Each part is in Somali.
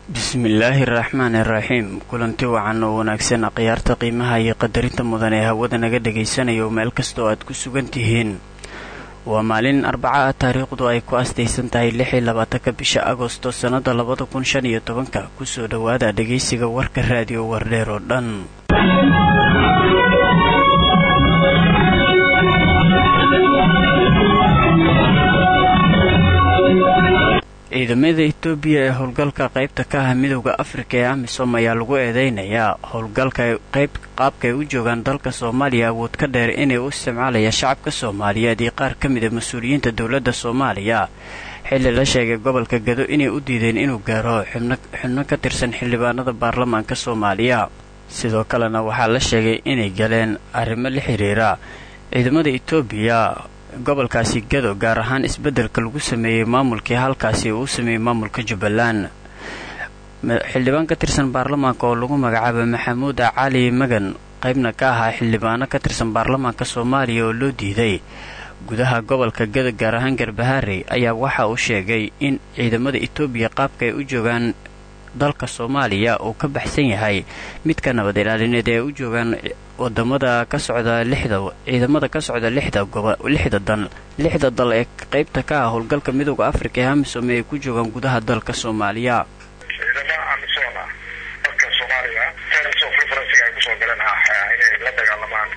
bismillaahi araxmaani iraxiim kulanti wacan oo wanaagsan akhyaarta qiimaha iyo qadarinta mudan ee hawada naga dhagaysanayo meel kastoo aad ku sugan tihiin waa maalin arbaca ah taariikhdu ay ku astaysan tahay lix iyo labaatanka bisha agosto sannada labada kun shan iyo tobanka kusoo dhowaada dhegaysiga warka raadiyo wardheer oo dhan ciidamada etoobiya ee howlgalka qaybta ka ah midowda afrika ee amisom ayaa lagu eedeynayaa howlgalka qaabkaay u joogaan dalka soomaaliya awood ka dheer inay u isticmaalaya shacabka soomaaliyeed iyo qaar ka mida mas-uuliyiinta dowladda soomaaliya xilli la sheegay gobolka gado inay u diideen inuu gaaro xubno ka tirsan xildhibaanada baarlamaanka soomaaliya sidoo kalena waxaa la sheegay inay galeen arrimo la xiriira ciidamada etoobiya gobolkaasi gado gaar ahaan isbeddelka lagu sameeyey maamulkii halkaasi uu sameeyey maamulka jubbaland xildhibaan ka tirsan baarlamaanka oo lagu magacaabay maxamuud cali magan qaybna ka ahaa xildhibaano ka tirsan baarlamaanka soomaaliya oo loo diiday gudaha gobolka gado gaar ahaan garbaharey ayaa waxa uu sheegay in ciidamada etoobiya qaabka ay u joogaan dalka soomaaliya uu ka baxsan yahay midka nabad ilaalineed ee u joogaan wadamada ka socda lixda ciidamada ka socda lixda gobo lixda dan lixda dal ee qaybta ka ah howlgalka midowda afrika ee amisom ee ay ku joogaan gudaha dalka soomaaliya ciidamo amisom ah dalka soomaaliya so referensiga ay kusoo galeen ah inay la dagaalamaan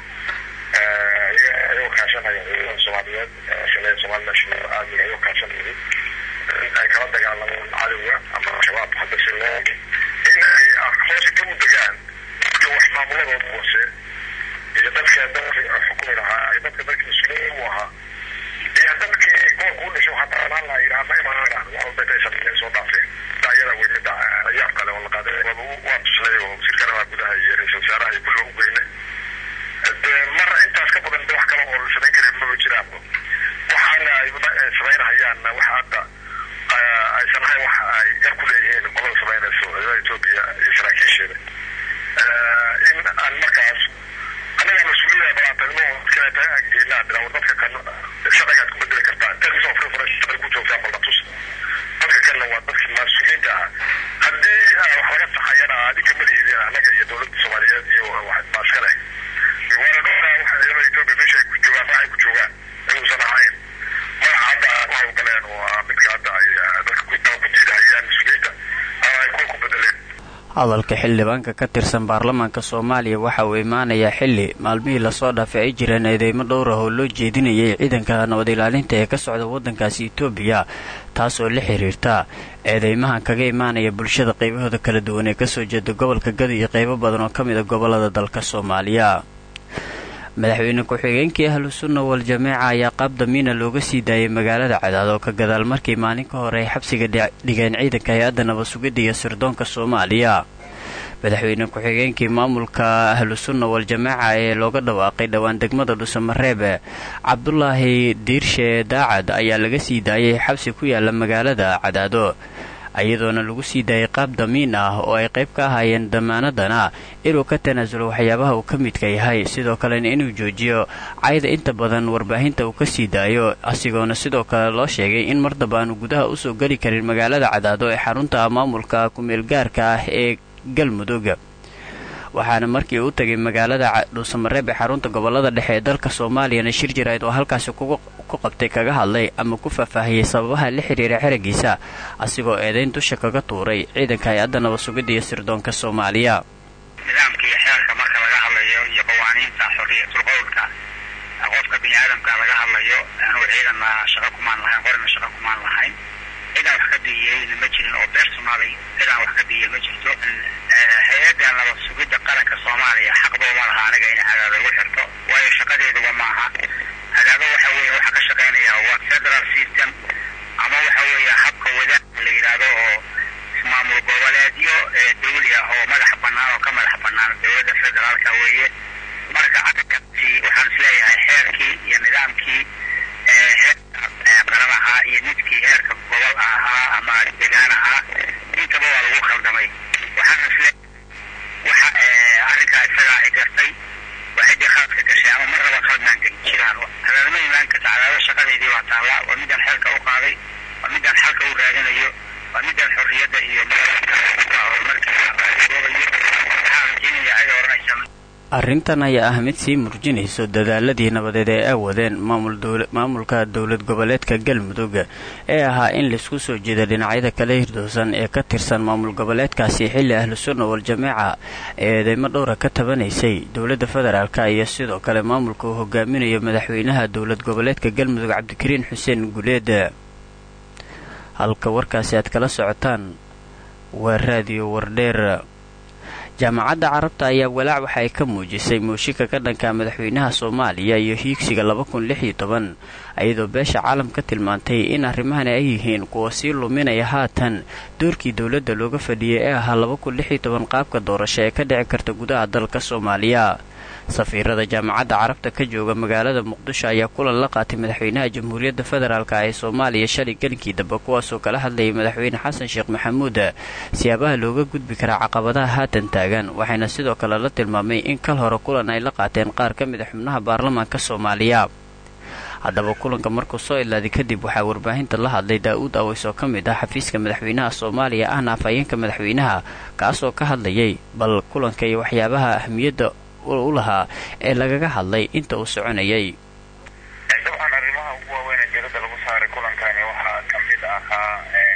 iyagoo kaashanaya ciidamada soomaaliyeed shalay somali national army ayagoo kaashanayay ay kala dagaalamaan cadowga ama al-shabaab hadda si loo in ay hoose ka u degaan dadka wax maamuladooda hoose iyo dadka dalka xukumi lahaa iyo dadka dalka mas-uuliya u ahaa iyo dadkii gobolka u dhashay waxaa taalaan laha yidhaha ma imaanaan wax walba intay sameeyeen soo dhaafeen daayada wey midda ciyaar kale oo la qaaday waa tuslay oo wasiirkana waa gudaha iyo ra-isul wasaaraha iyo kulliga u geynay de mar intaas ka badan de wax kale oo la samayn karin maba jiraanba waxaana ay samaynahayaanna waxa hadda aysan ahayn wax ay gar ku leeyihiin qolada samaynayso ciidamada etoobiya iyo saraakiisheeda in aan markaas annaga mas-uuliyada balaatagno kaleeta aggeynaa dira war dadka kan sharcigaad ku bedeli kartaa termisoo frifra sharci ku joogtaa baldatus dadka kanna waa dadki mas-uuliyiinta ah haddii wax laga saxayana adinka malihiidin annaga iyo dowladda soomaaliyeed iyo baa iska leh waana dhowraa waxa ciidamada etoobiya meesha ay ku joogaan waxay ku joogaan inuusan ahayn magaca hadda ku hawlgaleen oo ah midka hadda ay dadka ku diidahayaan mas-uuliyiinta ama ay kuwa ku bedeleen hadalka xildhibaanka ka tirsan baarlamaanka soomaaliya waxa uu imaanayaa xilli maalmihii lasoo dhaafay ay jireen eedeymo dhowr ah oo loo jeedinayay ciidanka nabad ilaalinta ee ka socda waddankaasi etoobiya taasoo la xiriirta eedeymahan kaga imaanaya bulshada qaybahooda kala duwan ee kasoo jeeda gobolka gado iyo qaybo badan oo ka mid a gobolada dalka soomaaliya madaxweyne ku-xigeenkii ahlu sunna wal jameeca ayaa qaab damiina looga sii daayay magaalada cadaad oo ka gadaal markii maalin ka hore ay xabsiga dhigeen ciidanka hay-adda nabad sugidda iyo sirdoonka soomaaliya madaxweyne ku-xigeenkii maamulka ahlu sunna wal jameeca ee looga dhawaaqay dhowaan degmada dhusamareebe cabdulaahi diirshe daacad ayaa laga sii daayay xabsi ku yaala magaalada cadaado iyadoona lagu sii daayay qaab damiin ah oo ay qayb ka ahaayeen damaanadana inuu ka tanaasulo waxyaabaha uu ka midka yahay sidoo kalena inuu joojiyo cayda inta badan warbaahinta uu ka sii daayo asigoona sidoo kale loo sheegay in mar damba aanu gudaha usoo geli karin magaalada cadaado ee xarunta maamulka ku-meelgaarka ah ee galmudug waxaana markii uu tagay magaalada dhuusamareeb ee xarunta gobolada dhexe ee dalka soomaaliyana shir jirayd oo halkaasi ku qabtay kaga hadlay ama ku faahfaahiyey sababaha la xiriira xeragiisa asigoo eedayn dusha kaga tuuray ciidanka hay-adda nabad sugidda iyo sirdoonka soomaaliya nidaamka iyo xeerka marka laga hadlayo iyo qawaaniinta xorriyatul qowlka qofka bini aadamka laga hadlayo anugu ciidanna shaqo kumaan lahayn qorina shaqo kumaan lahayn cidaan wax ka biyeyna ma jirin oo beersunaaday cidaan wax ka biyey ma jirto hay-adda nabad sugidda qaranka soomaaliya xaqdooma laha aniga inay cadaado igu xirto waayo shaqadeeduba maaha cadaado waxa weeye waxa ka shaqaynaya waa federal system ama waxa weeye habka wadaag la yidhaahdo oo maamul goboleedyo dawli ah oo madax bannaan oo ka madax bannaan dowladda federaalka weeye marka arrinkaasi waxaan isleeyahay xeerkii iyo nidaamkii heerka qaran ahaa iyo midkii heerka gobol ahaa ama degaan ahaa intaba waa lagu khaldamay waxaan isle waxa arrinkaa isagaa ay gartay waa ciddii khaladka gashay ama mar raba khaladnaan gelin jiraan cadaadama imaan karta cadaado shaqadeedii waa taalla waa midaan xeelka u qaaday waa midaan xalka u raadinayo waa midaan xorriyadda iyo arrintan ayaa ah mid sii murjinayso dadaaladii nabadeed ee ay wadeen maamulka dowlad goboleedka galmudug ee ahaa in laisku soo jeeda dhinacyada kala hirdoosan ee ka tirsan maamul goboleedkaasi xilli ahlu sunna wal-jameeca ee eedeymo dhowra ka tabanaysay dowladda federaalk iyo sidoo kale maamulka uu hogaaminayo madaxweynaha dowlad goboleedka galmudug cabdikariin xuseen guleed halka warkaasi aad kala socotaan waa raadiyo wardheer jaamacadda carabta ayaa walaac waxa ay ka muujisay mooshinka ka dhanka madaxweynaha soomaaliya iyo hiigsiga laba kun lix iyo toban iyadoo beesha caalamka tilmaantay in arrimahani ay yihiin kuwa sii luminaya haatan doorkii dowladda looga fadhiyay ee ahaa laba kun lix iyo toban qaabka doorasho ee ka dhici karta gudaha dalka soomaaliya safiirada jaamacadda carabta ka jooga magaalada muqdisho ayaa kulan la qaatay madaxweynaha jamhuuriyadda federaalk ee soomaaliya shalay gelinkii dambe kuwaasoo kala hadlayay madaxweyne xasan sheekh maxamuud siyaabaha looga gudbi karaa caqabadaha haatan taagan waxayna sidoo kale la tilmaamay in kal hore kulan ay la qaateen qaar ka mid a xubnaha baarlamaanka soomaaliya haddaba kulanka markuu soo ilaaday kadib waxaa warbaahinta la hadlay daa-uud aweys oo ka mid ah xafiiska madaxweynaha soomaaliya ahna afhayeenka madaxweynaha kaasoo ka hadlayay bal kulanka iyo waxyaabaha ahmiyadda u lahaa ee lagaga hadlay inta uu soconayay dabcan arrimaha ugu waaweyn ee diradda lagu saaray kulankani waxaa ka mid ahaa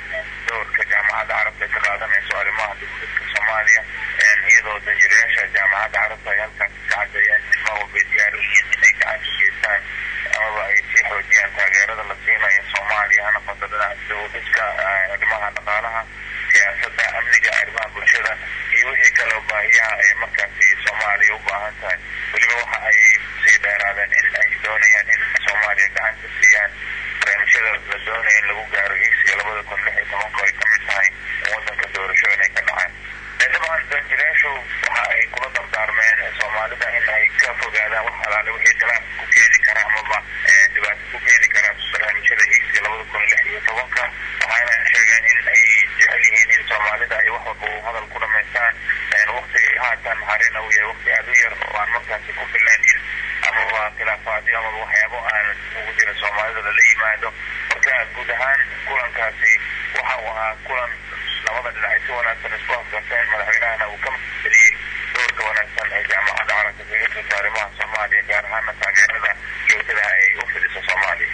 doorka jaamacadda carabta ay ka qaadanayso arrimaha dowladka soomaaliya iyadoo danjirayaasha jaamacadda carabta ay halkaasi ka cadeeyeen in mar walbay diyaar u yihiin inay gacan ka geystaan amaba ay sii xoojiyaan taageerada la siinayo soomaaliya hana fadadada dowladka arrimaha dhaqaalaha siyaasadda amniga arrimaha bulshada iyo wixii kaleo baahiyaha ee markaasi soomaaliya u baahan tahay weliba waxa ay sii dheeraadeen in ay doonayaan in soomaaliya gacan ka siiyaan barnaamijyada la doonaya in lagu gaaro hiigsiga labada kun lix iyo tobanka ay ka mid tahay wadanka doorasho inay ka dhacaan dabcan danjirayaashu waxa ay kula dardaarmeen soomaalida in ay ka fogaadaan wax alaale wixii khilaaf ku keeni kara amaba dhibaato ku keeni kara barnaamijyada hiigsiga labada kun lix iyo tobanka waxaana sheegeen in ay jecel yihiin in soomaalida ay wax walba u hadal ku dhamaystaan waqtiga haatan harina uu yahay waqti aada u yar oo aan markaasi ku filayn in amaba khilaafaadyo amaba waxyaabo aan ugu jira soomaalida lala yimaado marka guud ahaan kulankaasi waxa uu ahaa kulan labada dhinac ay si wanaagsan isku afgarteen madaxweynahana uu ka maceliyey doorka wanaagsan ee jaamacadda carabka kaga jirta arrimaha soomaaliya gaar ahaana taageerada joogtadaha ay u fidiso soomaaliya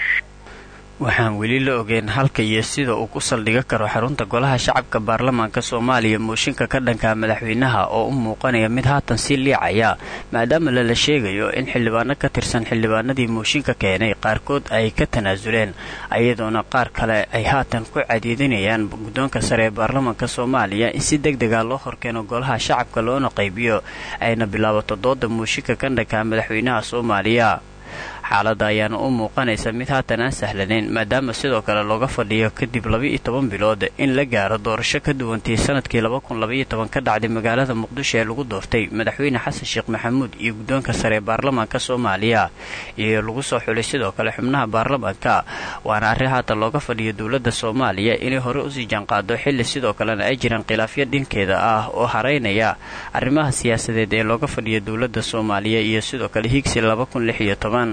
waxaan weli la ogeyn halka iyo sida uu ku saldhiga karo xarunta golaha shacabka baarlamaanka soomaaliya mooshinka ka dhanka madaxweynaha oo u muuqanaya mid haatan sii liicaya maadaama lala sheegayo in xildhibaano ka tirsan xildhibaanadii mooshinka keenay qaarkood ay ka tanaasuleen iyadoona qaar kale ay haatan ku cadiidinayaan guddoonka sare ee baarlamaanka soomaaliya in si deg dega loo horkeeno golaha shacabka loona qaybiyo ayna bilaabato dooda mooshinka ka dhanka madaxweynaha soomaaliya xaaladda ayaana u muuqanaysa mid haatan aan sahlanayn maadaama sidoo kale looga fadhiyo kadib laba-iyo toban bilood in la gaaro doorasho ka duwantii sanadkii laba kun labaiyo toban ka dhacday magaalada muqdisho ee lagu doortay madaxweyne xasan sheekh maxamuud iyo guddoonka sare ee baarlamaanka soomaaliya iyo lagu soo xulay sidoo kale xubnaha baarlamaanka waana arrin haatan looga fadhiyo dowladda soomaaliya inay hore usii jaanqaado xilli sidoo kalena ay jiraan khilaafyo dhinkeeda ah oo haraynaya arrimaha siyaasadeed ee looga fadhiyo dowladda soomaaliya iyo sidoo kale hiigsi laba kun lix iyo toban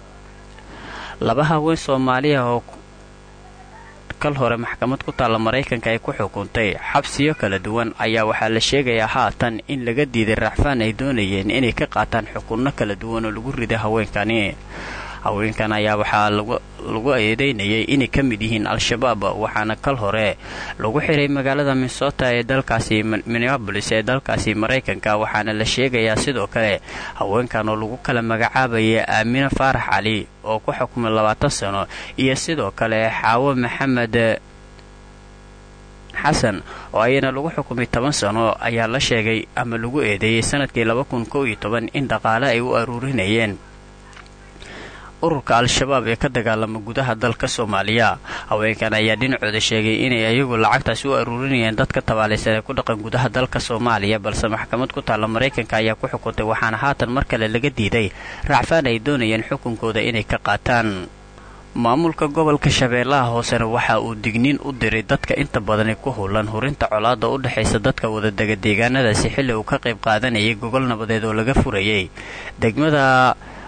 laba haween soomaaliya oo kal hore maxkamad ku taalla maraykanka ay ku xukuntay xabsiyo kala duwan ayaa waxaa la sheegayaa haatan in laga diiday racfaan ay doonayeen inay ka qaataan xukunno kala duwan oo lagu riday haweenkani haweenkan ayaa waxaa lagu eedeynayay inay ka mid yihiin al-shabaab waxaana kal hore lagu xiray magaalada minnesota ee dalkaasi minneabolis ee dalkaasi maraykanka waxaana la sheegayaa sidoo kale haweenkan oo lagu kala magacaabaya aamine faarax cali oo ku xukumay labaatan sano iyo sidoo kale xaawo maxamed xasan oo ayana lagu xukumay toban sano ayaa la sheegay ama lagu eedeeyey sanadkii laba kun kow iyo toban in dhaqaale ay u aruurinayeen ururka al-shabaab ee ka dagaalama gudaha dalka soomaaliya haweenkan ayaa dhinacooda sheegay inay ayagu lacagtaasi u aruurinayeen dadka tabaalaysan ee ku dhaqan gudaha dalka soomaaliya balse maxkamad ku taalla maraykanka ayaa ku xukuntay waxaana haatan mar kale laga diiday racfaan ay doonayeen xukunkooda inay ka qaataan maamulka gobolka shabeellaha hoosena waxa uu digniin u diray dadka inta badani ku howlan hurinta colaadda u dhexaysa dadka wadadega deegaanadaasi xilli uu ka qayb qaadanayay gogol nabadeed oo laga furayay degmada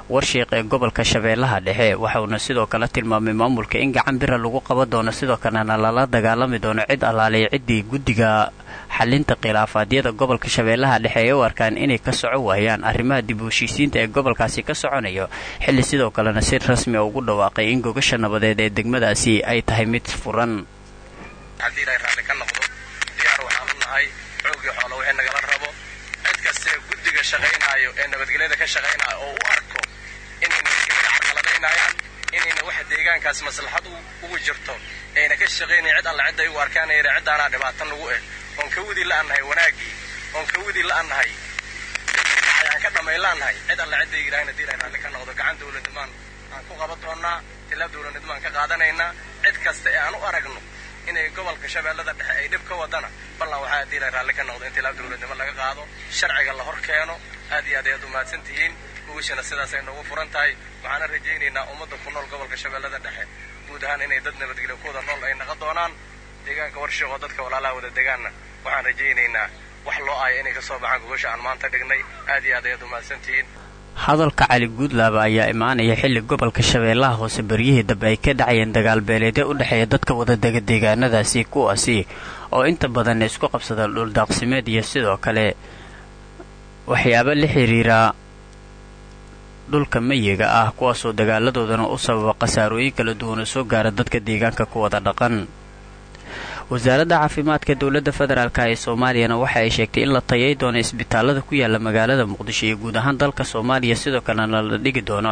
warshiiq ee gobolka shabeellaha dhexe waxauna sidoo kale tilmaamay maamulka in gacan bira lagu qaban doono sidoo kalena lala dagaalami doono cid allaaliya ciddii guddiga xalinta khilaafaadyada gobolka shabeellaha dhexe ay u arkaan inay ka soco waayaan arrimaha dib u heshiisiinta ee gobolkaasi ka soconayo xilli sidoo kalena si rasmi a ugu dhawaaqay in gogasha nabadeed ee degmadaasi ay tahay mid furan haddii ilaahay raalli ka noqdo diyaar waxaan u nahay xoogii xoolo wixii nagala rabo cid kaste guddiga shaqaynaayo ee nabadgelyada ka shaqaynaayo oo u arko inay nabadgelyada carqaladaynayaan inayna waxa deegaankaas maslaxad ugu jirto ayna ka shaqaynayn cid alla cidday u arkaan yara ciddaanaa dhibaata nagu eh oon ka wadi la'annahay wanaaggii oon ka wadi la'annahay ayaan ka dhamay la'annahay cid alla cidday yidhaahna haddii ilaahay raalli ka noqdo gacan dowladnimaan aan ku qaban doonnaa tilaab dowladnimaan ka qaadanaynaa cid kasta ee aan u aragno inay gobolka shabeellada dhexe ay dhib ka wadana ballan waxaa haddii ilaahay raalli ka noqdo in tilaab dowladnimo laga qaado sharciga la hor keeno aad iyo aad ayaad u mahadsan tihiin ugashana sidaasay noogu furan tahay waxaana rajaynaynaa ummadda ku nool gobolka shabeellada dhexe guud ahaan inay dad nabadgelyo ku wada nool ay naqon doonaan deegaanka warshiiq oo dadka walaalaha wada degaanna waxaan rajaynaynaa wax loo aayo inay ka soo baxaan gogasha aan maanta dhignay aad iyo aad ayaad u mahadsan tihiin hadalka cali guudlaaba ayaa imaanaya xilli gobolka shabeellaha hoose baryihii dambe ay ka dhacayeen dagaal beeleedyo u dhexeeya dadka wadadega deegaanadaasi kuwaasi oo inta badan isku qabsada dhuldaaqsimeed iyo sidoo kale waxyaabo la xiriira dhulka mayiga ah kuwaasoo dagaaladoodana u sababa khasaarooyin kala duwan oo soo gaara dadka deegaanka ku wada dhaqan wasaaradda caafimaadka dowladda federaalk ee soomaaliyana waxa ay sheegtay in la tayay doono isbitaalada ku yaala magaalada muqdisho iyo guud ahaan dalka soomaaliya sidoo kalena la dhigi doono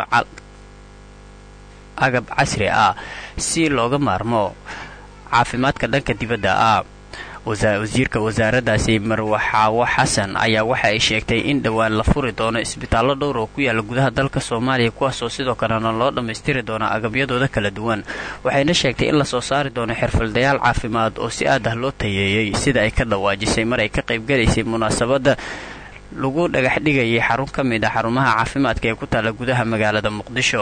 agab casri ah si looga maarmo caafimaadka dhanka dibadda ah wasiirka wasaaraddaasi marwaxaawo xasan ayaa waxa ay sheegtay in dhowaan la furi doono isbitaallo dhowr oo ku yaala gudaha dalka soomaaliya kuwaasoo sidoo kalena loo dhammaystiri doono agabyadooda kala duwan waxayna sheegtay in lasoo saari doono xirfaldayaal caafimaad oo si aad ah loo tayeeyey sida ay ka dhawaajisay mar ay ka qaybgalaysay munaasabadda lagu dhagax dhigayay xarun ka mid ah xarumaha caafimaadka ee ku taala gudaha magaalada muqdisho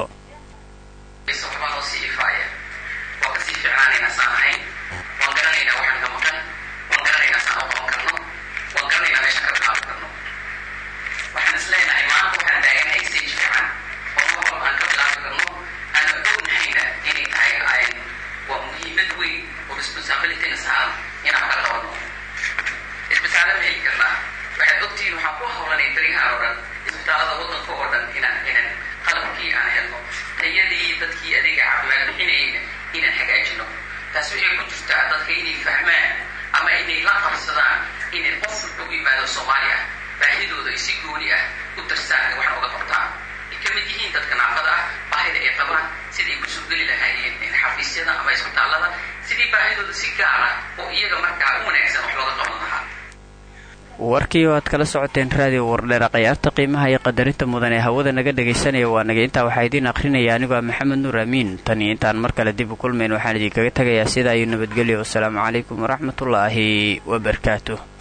warkii oo aad kala socoteen raadiyo wardheera khayaarta qiimaha iyo qadarinta mudan ee hawada naga dhagaysanaya waa naga intaa waxaa idiin akhrinaya anigoo ah maxamed nuur amiin tan iyo intaan mar kale dib u kulmayn waxaan idinkaga tegayaa sidaa iyo nabadgelyo wasalaamu calaykum waraxmatullaahi wabarakaatuh